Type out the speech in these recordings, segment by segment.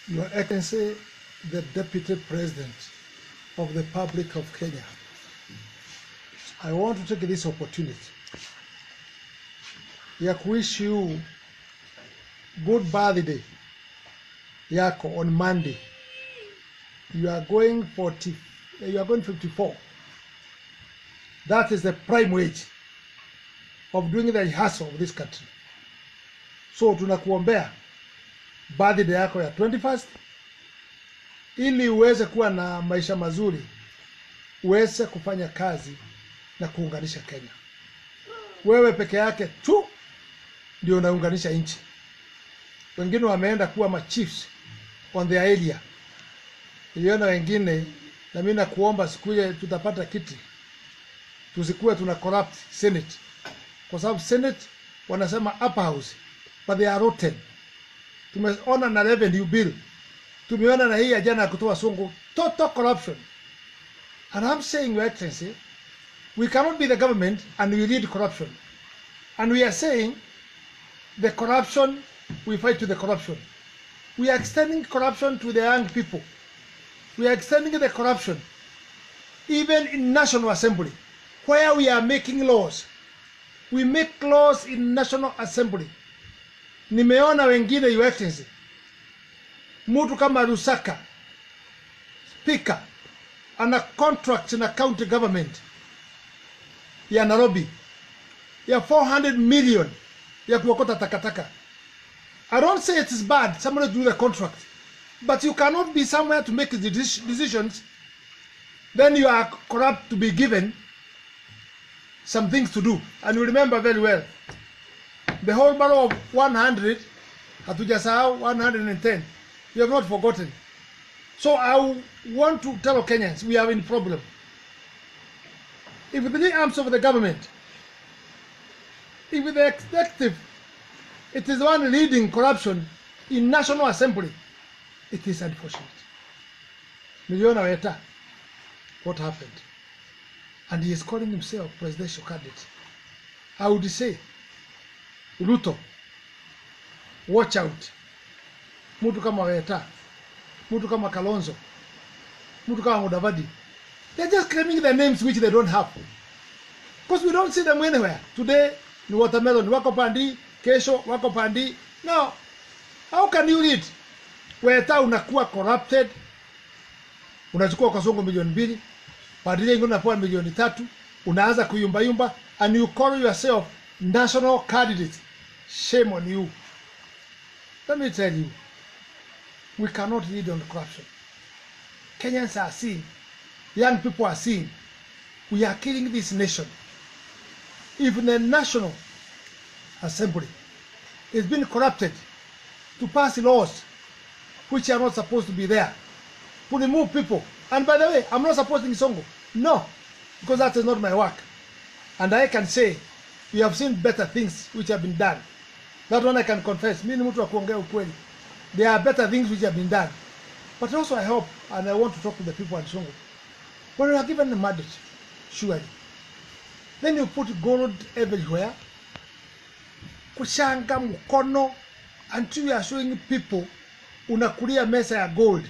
Your Excellency, the Deputy President of the Republic of Kenya, I want to take this opportunity ya kuwish you good birthday yako on Monday. You are going 40, you are going 54. That is the prime wage of doing the hustle of this country. So tunakuombea birthday yako ya 21st ili uweze kuwa na maisha mazuri, uweze kufanya kazi na kuunganisha Kenya. Wewe peke yake tu ndio unaunganisha nchi. Wengine wameenda kuwa machiefs on their area. Niliona wengine, na mimi nakuomba siku ile tutapata kiti, tusikuwe tuna corrupt Senate, kwa sababu Senate wanasema upper house but they are rotten. Tumeona na revenue bill, tumeona na hii ya jana ya kutoa sungu, total corruption. And I'm saying, Your Excellency, we cannot be the government and we lead corruption. And we are saying the corruption, we fight to the corruption. We are extending corruption to the young people. We are extending the corruption even in National Assembly, where we are making laws. We make laws in National Assembly. Nimeona wengine, Your Excellency, mtu kama Lusaka, speaker, ana contract na county government ya Nairobi ya 400 million ya kuokota takataka. I don't say it is bad somebody do the contract, but you cannot be somewhere to make the deci- decisions, then you are corrupt to be given some things to do. And you remember very well, the whole borough of 100, hatujasahau 110, we have not forgotten. So I want to tell Kenyans, we are in problem. If the arms of the government, if the executive, it is the one leading corruption in National Assembly, it is unfortunate. Niliona Weta, what happened? And he is calling himself presidential candidate. I would say, Ruto, watch out. Mtu kama Weta, mtu kama Kalonzo, mtu kama Mudavadi, they're just claiming the names which they don't have. Because we don't see them anywhere. Today ni watermelon, wako pandi, kesho wako pandi. No. How can you read? Weta unakuwa corrupted, unachukua kasongo milioni mbili, padilia ingine unapewa milioni tatu, unaanza kuyumbayumba and you call yourself national candidate. Shame on you. Let me tell you, we cannot lead on corruption. Kenyans are seeing, young people are seeing, we are killing this nation. Even the National Assembly is being corrupted to pass laws which are not supposed to be there, to remove people. And by the way, I'm not supporting Songo. No, because that is not my work. And I can say, we have seen better things which have been done. That one I can confess. Mimi ni mtu wa kuongea ukweli. There are better things which have been done. But also I hope, and I want to talk to the people at Songo. When you are given a mandate, surely, then you put gold everywhere, kushanga mkono, until you are showing people unakulia mesa ya gold.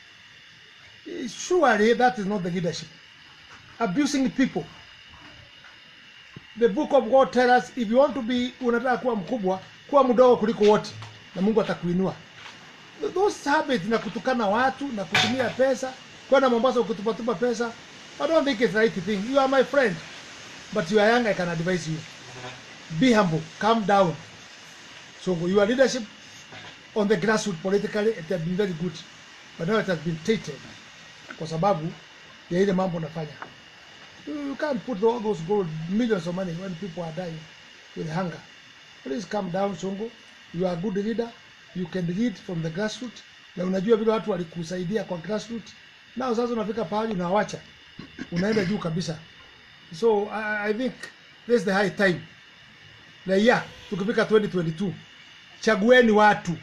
Surely that is not the leadership. Abusing people. The book of God tell us if you want to be unataka kuwa mkubwa, kuwa mdogo kuliko wote na Mungu atakuinua. Those habits na kutukana watu na kutumia pesa, kwenda Mombasa ukitupatupa pesa, I don't think it's the right thing. You are my friend, but you are young, I can advise you. Be humble, calm down. So your leadership on the grassroots politically it has been very good, but now it has been tainted kwa sababu ya ile mambo unafanya. You you can't put all those gold millions of money when people are dying with hunger. Please calm down, Songo. You are a good leader. You can lead from the grassroots. Na unajua vile watu walikusaidia kwa grassroots. Nao sasa unafika pahali unawacha. Unaenda juu kabisa. So I, I think this is the high time. Na yeah, tukifika 2022 chagueni watu.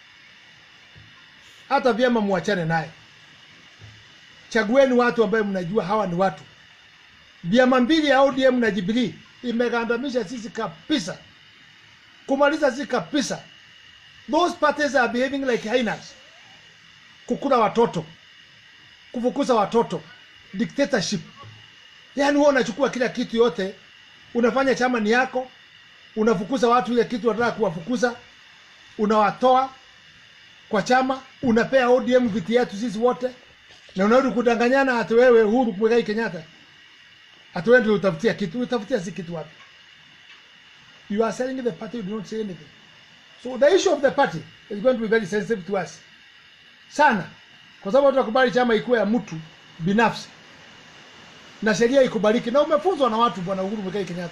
Hata vyama muachane naye. Chagueni watu ambaye mnajua hawa ni watu. Vyama mbili ya ODM na Jubilee imegandamisha sisi kabisa, kumaliza sisi kabisa. Those parties are behaving like hyenas. kukula watoto kufukuza watoto dictatorship yaani huwa unachukua kila kitu yote unafanya chama ni yako unafukuza watu ile kitu unataka kuwafukuza unawatoa kwa chama unapea ODM viti yetu sisi wote na unarudi kudanganyana hati wewe Uhuru Muigai Kenyatta hati wewe ndio utafutia kitu utafutia si kitu wapi you are selling the party you do not say anything so the issue of the party is going to be very sensitive to us sana kwa sababu tutakubali chama ikuwe ya mtu binafsi na sheria ikubaliki na umefunzwa na watu bwana Uhuru Muigai Kenyatta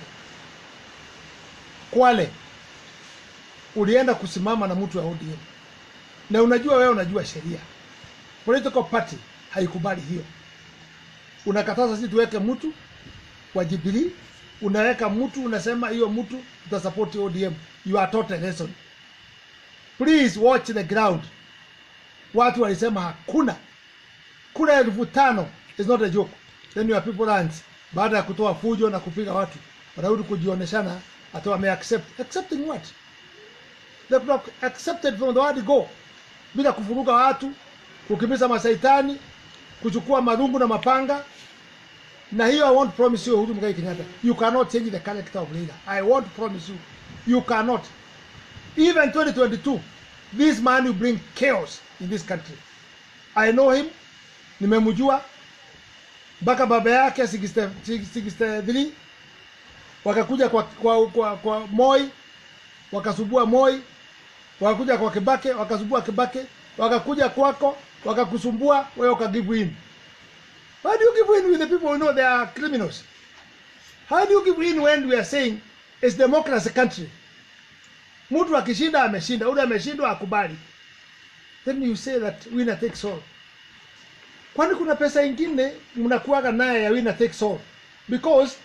Kwale ulienda kusimama na mtu wa ODM na unajua wewe unajua sheria. Political party haikubali hiyo. Unakataza sisi tuweke mtu wa Jubilee, unaweka mtu unasema hiyo mtu tutasupport ODM. You are taught a lesson. Please watch the ground. Watu walisema hakuna kura elfu tano is not a joke. Then your people runs baada ya kutoa fujo na kupiga watu wanarudi kujioneshana hata wame accept accepting what they could have accepted from the word go bila kuvuruga watu kukimbiza masaitani kuchukua marungu na mapanga na hiyo I won't promise you Uhuru Muigai Kenyatta you cannot change the character of leader I won't promise you you cannot even 2022 this man will bring chaos in this country I know him nimemjua mpaka baba yake 60 63 wakakuja kwa, kwa, kwa, kwa Moi wakasubua Moi, wakakuja kwa Kibake wakasubua Kibake, wakakuja kwako wakakusumbua wewe, ukagive in. Why do you give in with the people who know they are criminals? How do you give in when we are saying it's democracy country? Mtu akishinda ameshinda, ule ameshindwa akubali, then you say that winner takes all. Kwani kuna pesa ingine mnakuaga naye ya winner takes all? Because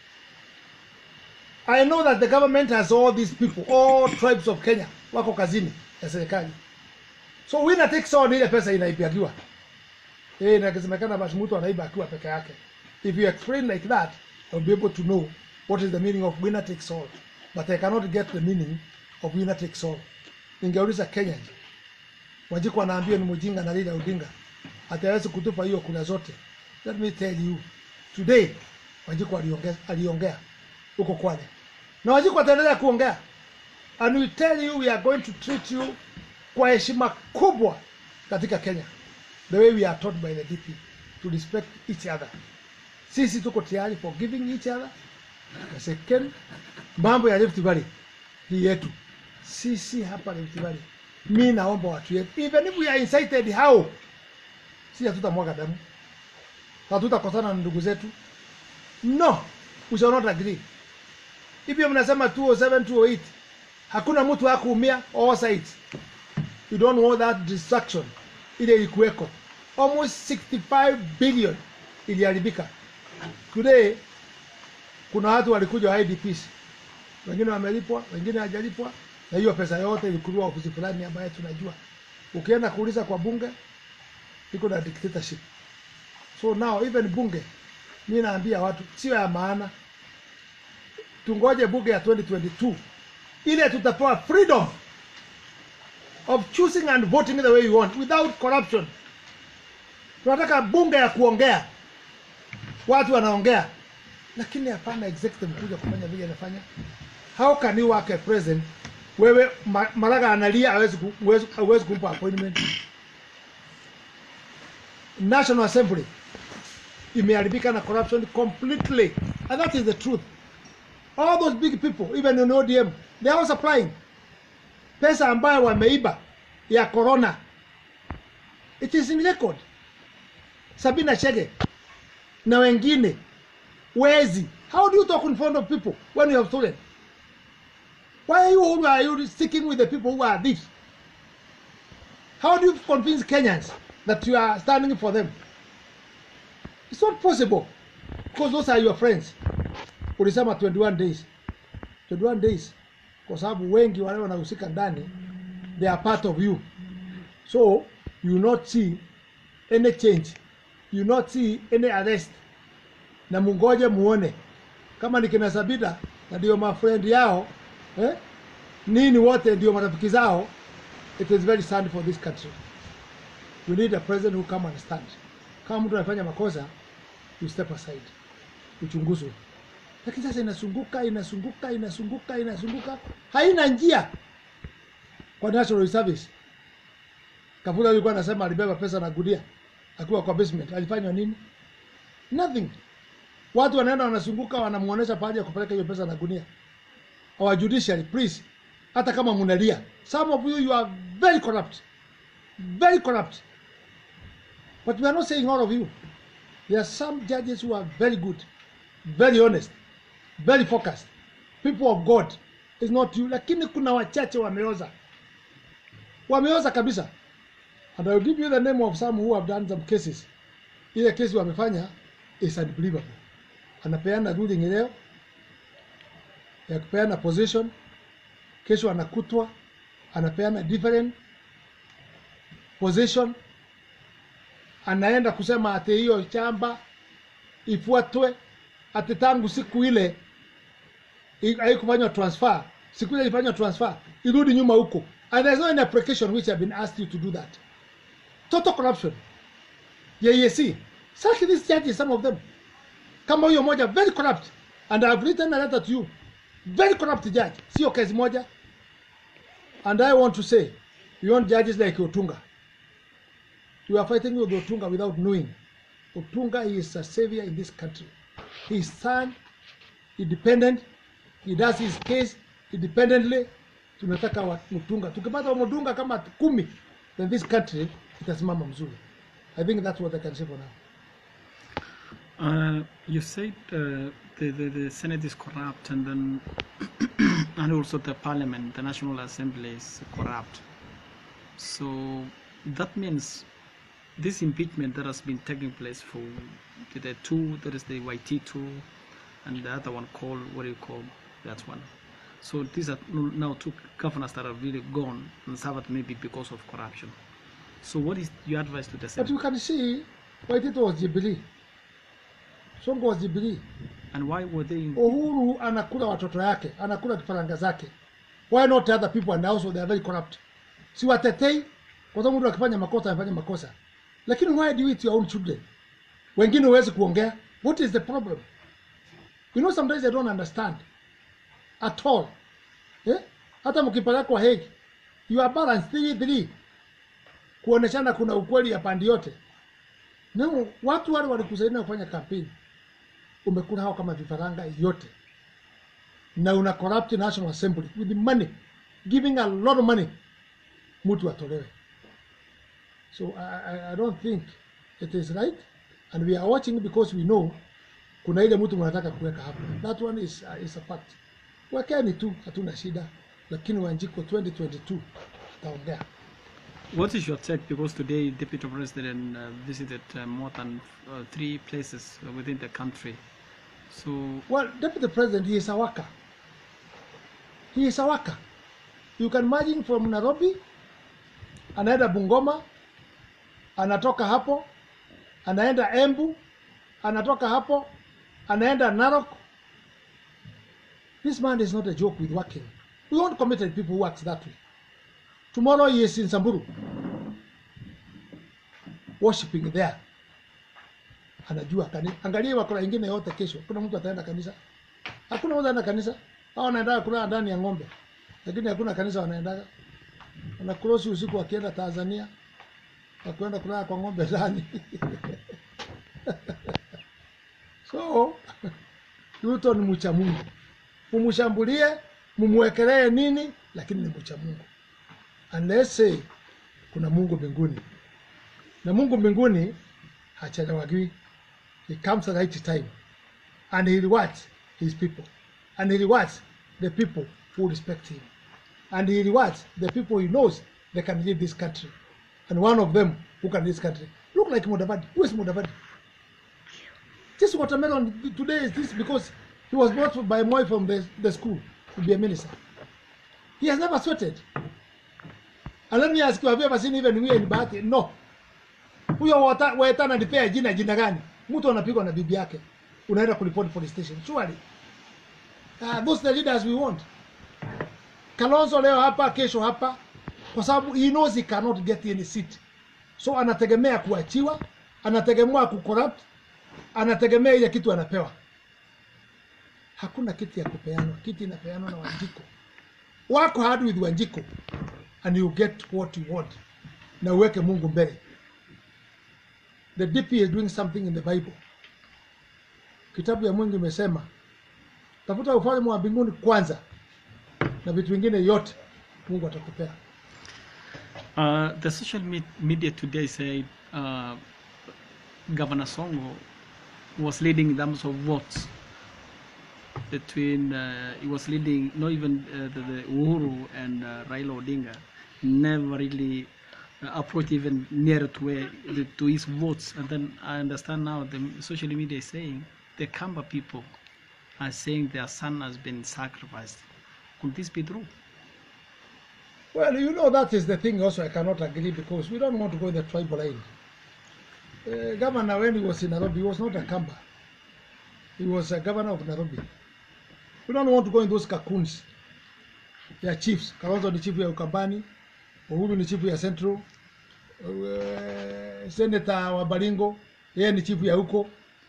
I know that the government has all these people, all tribes of Kenya wako kazini ya serikali. So winner takes all ni ile pesa inaibiwa. Eh, na kisemekana basi mtu anaiba akiwa peke yake. If you explain like that, I'll be able to know what is the meaning of winner takes all. But I cannot get the meaning of winner takes all. Ningeuliza Kenya. Wanjiku anaambia ni mjinga na Raila Odinga. Ataweza kutupa hiyo kura zote. Let me tell you. Today Wanjiku aliongea aliongea huko Kwale na Wanjiku ataendelea kuongea and we tell you we are going to treat you kwa heshima kubwa katika Kenya the way we are taught by the DP to respect each other. Sisi tuko tayari for giving each other. Na second, mambo ya Rift Valley hii yetu sisi hapa Rift Valley, mi naomba watu yetu, even if we are incited how, si hatutamwaga damu, hatutakosana na ndugu zetu, no, we shall not agree hivyo mnasema 207 208 hakuna mtu hakuumia all sides you don't want that destruction ile ilikuweko almost 65 billion iliharibika today kuna watu walikuja wa IDPs wengine wamelipwa wengine hajalipwa na hiyo pesa yote ilikuliwa ofisi fulani ambayo tunajua ukienda kuuliza kwa bunge iko na dictatorship so now even bunge mi naambia watu sio ya maana tungoje bunge ya 2022 ile tutapewa freedom of choosing and voting the way you want without corruption. Tunataka bunge ya kuongea, watu wanaongea, lakini hapana executive kuja kufanya vile anafanya. How can you work a president wewe ma, Maraga analia hawezi ku- huwezi hauwezi kumpa appointment. National Assembly imeharibika na corruption completely and that is the truth. all those big people even in ODM they are all supplying pesa ambayo wameiba ya corona it is in record Sabina Chege na wengine wezi how do you talk in front of people when you have stolen why are you who are you sticking with the people who are thieves how do you convince Kenyans that you are standing for them it's not possible because those are your friends ulisema 21 days 21 days kwa sababu wengi wale wanahusika ndani they are part of you so you not see any change you not see any arrest na mungoje muone kama ni kina Sabina na ndio mafrendi yao eh? nini wote ndio marafiki zao it is very sad for this country we need a president who come and stand kama mtu anafanya makosa you step aside uchunguzwe lakini sasa inasunguka inasunguka inasunguka inasunguka haina njia kwa national service Kafula alikuwa anasema alibeba pesa na gudia akiwa kwa basement alifanywa nini nothing watu wanaenda wanazunguka wanamuonesha pahali ya kupeleka hiyo pesa na gunia our judiciary please hata kama mnalia some of you you are very corrupt very corrupt but we are not saying all of you there are some judges who are very good very honest very focused people of god is not you lakini kuna wachache wameoza wameoza kabisa and I will give you the name of some who have done some cases ile kesi wamefanya is unbelievable anapeana ruling leo ya kupeana position kesho anakutwa anapeana different position anaenda kusema ati hiyo chamba ifuatwe ati tangu siku ile i- haikufanywa transfer siku ile ilifanywa transfer irudi nyuma huko and there's no any application which have been asked you to do that total corruption YEC search these judges some of them kama huyo moja very corrupt and I have written a letter to you very corrupt judge sio kesi moja and I want to say we want judges like Otunga we are fighting with Otunga without knowing Otunga is a savior in this country he is son independent he does his case independently tunataka wa- Mutunga tukipata wa Mutunga kama kumi then this country itasimama mzuri I think that's what I can say for now Uh, you said uh, the, the, the Senate is corrupt and then and also the Parliament, the National Assembly is corrupt. So that means this impeachment that has been taking place for the two, there is the YT two and the other one called, what do you call that one? So these are now two governors that are really gone and served maybe because of corruption. So what is your advice to the but Senate? you can see Waitito was Jubilee Sonko was Jubilee And why were they in Uhuru anakula watoto yake, anakula kifaranga zake. Why not other people and also they are very corrupt? Si watetei kwa sababu mtu akifanya makosa anafanya makosa. Lakini why do you eat your own children? Wengine huwezi kuongea. What is the problem? You know sometimes I don't understand at all. Eh? Hata mkipelekwa Hague, you are balanced three three. Kuoneshana kuna ukweli ya pande yote. No, watu wale walikusaidia kufanya kampeni umekula hao kama vifaranga yote na una corrupt national assembly with the money giving a lot of money mtu atolewe so I, I, I don't think it is right and we are watching because we know kuna ile mtu mnataka kuweka hapo that one is, uh, is a fact wekeni tu hatuna shida lakini wanjiko 2022 ataongea What is your take? Because today, Deputy President uh, visited uh, more than uh, three places within the country. So, Well, Deputy President, he is a worker. He is a worker. You can imagine from Nairobi, anaenda Bungoma, anatoka hapo, anaenda Embu, anatoka hapo, anaenda Narok. This man is not a joke with working. We want committed people who works that way. Tomorrow he is in Samburu, worshiping there. anajua kanisa. Angalia wakora ingine yote kesho, kuna mtu ataenda kanisa? Hakuna mtu anaenda kanisa. Hao wanaenda kulala ndani ya ng'ombe, lakini hakuna kanisa wanaendaga. Wanakrosi usiku wakienda Tanzania, wakwenda kulala kwa ng'ombe ndani so Ruto ni mcha Mungu, mumshambulie, mumwekelee nini, lakini ni mcha Mungu. Unless say kuna Mungu mbinguni, na Mungu mbinguni hachelewagi. He comes at the right time and he rewards his people and he rewards the people who respect him and he rewards the people he knows they can lead this country and one of them who can lead this country look like Mudavadi. Who is Mudavadi? This watermelon today is this because he was brought by Moi from the, the school to be a minister. He has never sweated. And let me ask you, have you ever seen even we in Bahati? No. Huyo wata- Waeta ananipea jina jina gani? Mtu anapigwa na bibi yake, unaenda kuripoti police station. Surely. Uh, those the leaders we want. Kalonzo leo hapa, kesho hapa, kwa sababu he knows he cannot get any seat. so anategemea kuachiwa anategemea kucorrupt anategemea ile kitu anapewa hakuna kiti ya kupeanwa kiti inapeanwa na wanjiko wako hard with wanjiko and you get what you want na uweke mungu mbele the dp is doing something in the bible kitabu ya mungu imesema tafuta ufalme wa mbinguni kwanza na vitu vingine yote mungu atakupea Uh, the social me- media today said uh, Governor Songo was leading in terms of votes between uh, he was leading not even uh, the, the Uhuru and uh, Raila Odinga never really uh, approached even near to where the, to his votes and then I understand now the social media is saying the Kamba people are saying their son has been sacrificed could this be true Well, you know, that is the thing also I cannot agree because we don't want to go in the tribal line. Uh, governor, when he was in Nairobi, he was not a Kamba. He was a governor of Nairobi. We don't want to go in those cocoons. They are chiefs. Kalonzo ni chifu ya Ukambani, Uhuru ni chifu ya Central, uh, Senator wa Baringo, yeye ni chifu ya huko.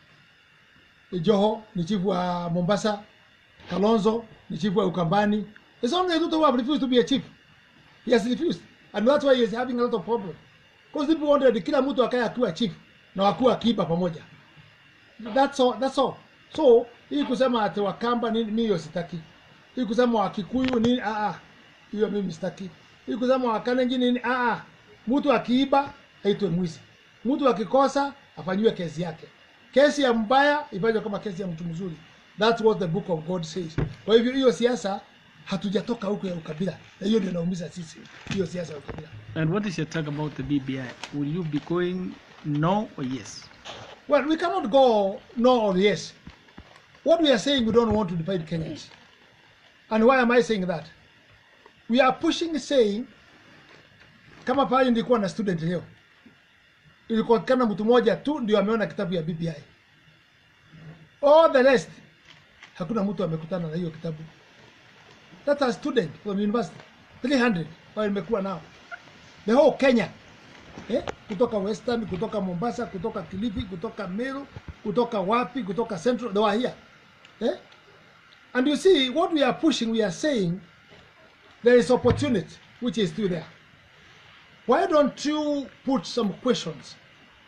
Joho ni chifu wa Mombasa, Kalonzo ni chifu wa Ukambani. It's only Ruto who have refused to be a chief. He has refused. And that's why he is having a lot of problem. Because people wanted kila mtu akae akiwa chief na wakuwa akiba pamoja. That's all, that's all. So, hii kusema ati Wakamba nini mimi hiyo sitaki. Hii kusema Wakikuyu nini ah ah. Hiyo mimi sitaki. Hii kusema Wakalenjin nini ah ah. Mtu akiiba aitwe mwizi. Mtu akikosa afanyiwe kesi yake. Kesi ya mbaya ifanywe kama kesi ya mtu mzuri. That's what the book of God says. Kwa hivyo hiyo siasa hatujatoka huko ya ukabila. Na hiyo ndio inaumiza sisi. Hiyo siasa ya ukabila. and what is your talk about the BBI will you be going no or yes Well, we cannot go no or yes. What we are saying, we don't want to divide Kenyans. And why am I saying that? We are pushing saying, kama pale nilikuwa na student leo, ilikuwa mtu mmoja tu ndio ameona kitabu ya BBI. All the rest, hakuna mtu amekutana na hiyo kitabu. That's a student from university, 300 wao nimekuwa nao, the whole Kenya eh? kutoka Western, kutoka Mombasa, kutoka Kilifi, kutoka Meru, kutoka wapi, kutoka Central, they were here. Eh? And you see, what we are pushing, we are saying there is opportunity which is still there. Why don't you put some questions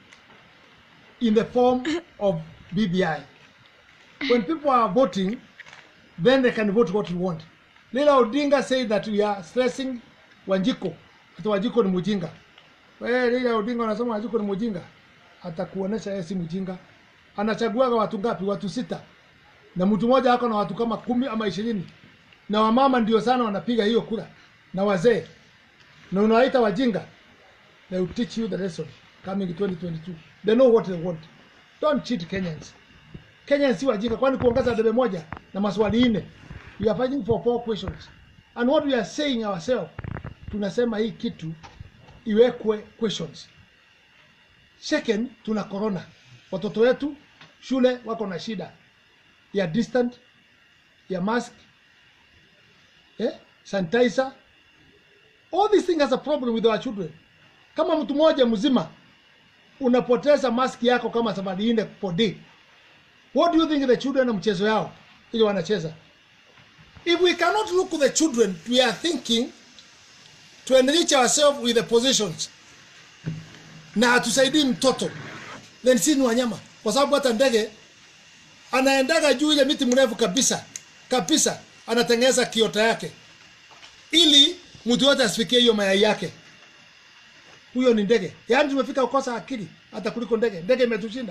in the form of BBI? When people are voting, then they can vote what you want. Leila Odinga said that we are stressing Wanjiko. Ati Wanjiko ni mujinga. Wewe Leila Odinga anasema Wanjiko ni mujinga. Atakuonesha yeye si mjinga. Anachaguaga watu ngapi? Watu sita. Na mtu mmoja ako na watu kama kumi ama ishirini. Na wamama ndio sana wanapiga hiyo kura. Na wazee. Na unawaita wajinga. They will teach you the lesson coming 2022. They know what they want. Don't cheat Kenyans. Kenyans si wajinga kwani kuongeza debe moja na maswali nne. We are fighting for four questions. And what we are saying ourselves, tunasema hii kitu iwekwe questions. Second, tuna corona. Watoto wetu shule wako na shida ya distant, ya mask, eh, sanitizer. All these things has a problem with our children. Kama mtu mmoja mzima unapoteza mask yako kama sabini nne per day. What do you think the children na mchezo yao ili wanacheza? If we cannot look at the children, we are thinking to enrich ourselves with the positions na hatusaidii mtoto, then si ni wanyama, kwa sababu hata ndege anaendaga juu ile miti mrefu kabisa kabisa, anatengeneza kiota yake ili mtu yote asifikie hiyo mayai yake. Huyo ni ndege. Yaani tumefika kukosa akili hata kuliko ndege. Ndege imetushinda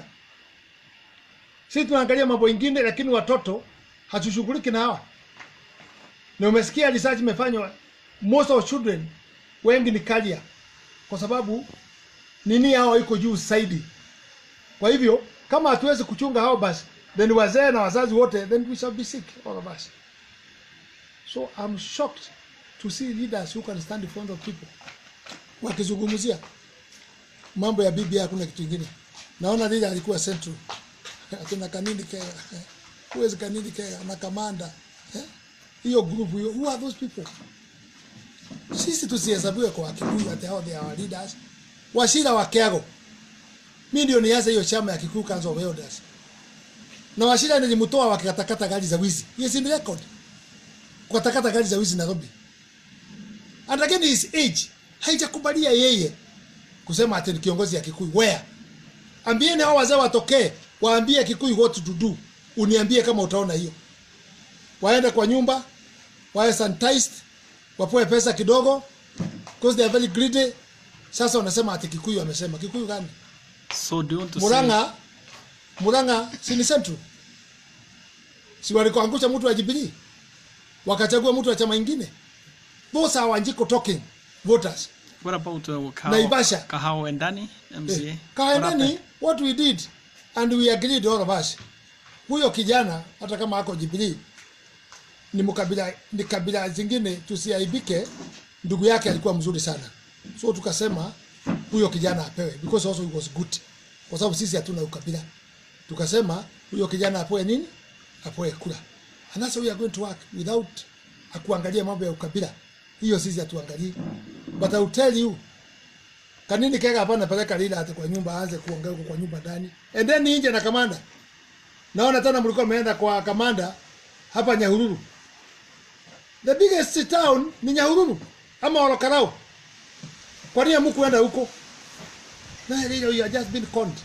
sisi, tunaangalia mambo ingine, lakini watoto hatushughuliki na hawa. Na umesikia research imefanywa, most of children wengi ni carrier, kwa sababu nini hao iko juu zaidi. Kwa hivyo kama hatuwezi kuchunga hao basi, then wazee na wazazi wote, then we shall be sick all of us. So I'm shocked to see leaders who can stand in front of people wakizungumzia mambo ya BBI. Hakuna kitu kingine. Naona leader alikuwa Central, akina Kanini Kega, who is Kanini Kega na Kamanda eh? hiyo group hiyo, who are those people? Sisi tusihesabiwe kwa Wakikuyu ati hao they are our leaders. Washira wa Kiago. Mimi ndio nianze hiyo chama ya Kikuyu Council of Elders. Na Washira nilimtoa wakikatakata gari za wizi. Yes in record. Kukatakata gari za wizi Nairobi. And again his age haijakubalia yeye kusema ati ni kiongozi ya Kikuyu. Where? Ambieni hao wazee watokee, waambie Kikuyu what to do. Uniambie kama utaona hiyo. Waende kwa nyumba, wawe sanitized, wapoe pesa kidogo because they are very greedy. Sasa wanasema ati Kikuyu amesema. Kikuyu gani? So do you want to say Murang'a, Murang'a si ni Central? Si walikuangusha mtu wa Jubilee wakachagua mtu wa chama ingine? Those are Wanjiko talking voters. what about uh, Kahao, Naivasha. Kahao Endani MCA? Eh, What happened? Kaendeni, what we did and we agreed all of us. Huyo kijana hata kama ako Jubilee ni mkabila ni kabila zingine, tusiaibike. Ndugu yake alikuwa mzuri sana, so tukasema huyo kijana apewe because also he was good, kwa sababu sisi hatuna ukabila. Tukasema huyo kijana apewe nini? Apewe kura, and that's how we are going to work without akuangalia mambo ya ukabila. Hiyo sisi hatuangalii, but I will tell you Kanini kega hapa napeleka lila hata kwa nyumba aanze kuongea huko kwa nyumba ndani. And then nje na kamanda. Naona tena mlikuwa mmeenda kwa kamanda hapa Nyahururu. The biggest town ni Nyahururu ama Olokarau. Kwa nini hamkuenda huko? Na lilo you have just been conned.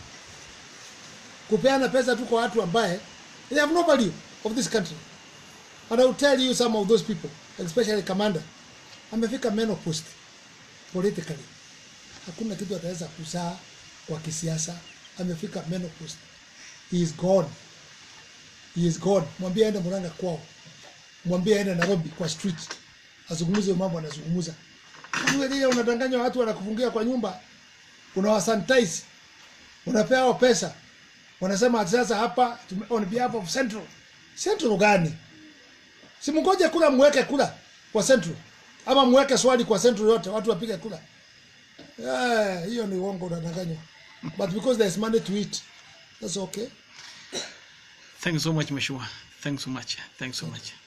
Kupeana pesa tu kwa watu ambaye they have no value of this country. And I will tell you some of those people, especially commander. Amefika menopause politically hakuna kitu ataweza kuzaa kwa kisiasa. Amefika menopause, he is gone, he is gone. Mwambie aende Murang'a kwao, mwambie aende Nairobi kwa street, azungumze mambo anazungumza. Wewe lile unadanganya watu, wanakufungia kwa nyumba, unawasanitize, unapea hao pesa, wanasema ati sasa hapa tume- on behalf of Central. Central gani? Si mngoje kula, mweke kula kwa Central, ama mweke swali kwa Central yote, watu wapige kula. Yeah, hiyo ni uongo unadanganywa. But because there's money to eat, that's okay. Thanks so much, Mheshimiwa. Thanks so much. Thanks so much.